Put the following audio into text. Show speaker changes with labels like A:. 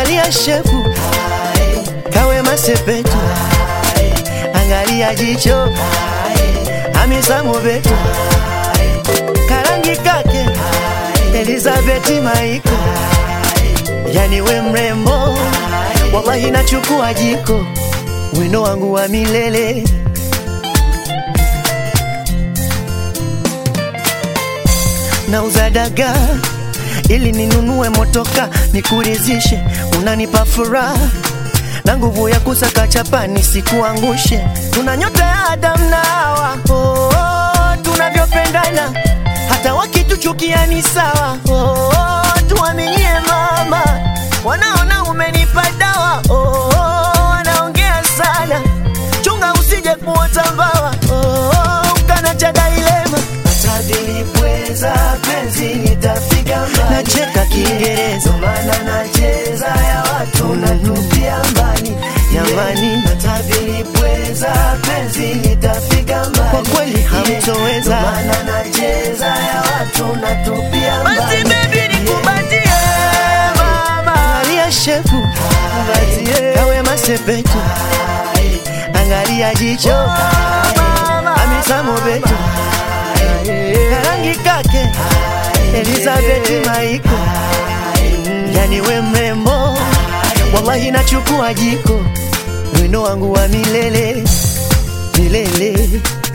A: angalia shepu kawe masepetu angalia jicho Hamisa Mobeto karangi kake Elizabeth Maiko yani we mrembo wallahi nachukua jiko wino wangu wa milele nauza dagaa ili ninunue motoka nikurizishe, unanipa furaha na nguvu ya kusaka chapa nisikuangushe. Tuna nyota ya Adam na Hawa, oh, oh, tunavyopendana hata wakituchukia ni sawa. Oh, oh, tuaminie mama, wanaona umenipa dawa. Oh, oh, wanaongea sana, chunga usije kuota mbawa. Oh, oh, ukana cha dailema hata nilipweza penzi nitafika mbali. Nacheka Kiingereza maana nacheza ya watu natupia mbali jamani, hata nilipweza penzi nitafika mbali. Kwa kweli hamtoweza maana nacheza ya watu natupia mbali. Basi baby nikubatie mama, angalia shepu kawe masepetu, angalia jicho Hamisa Mobeto karangi kake Elizabeth Maiko, yani we mrembo, wallahi nachukua jiko, wino wangu wa milele milele.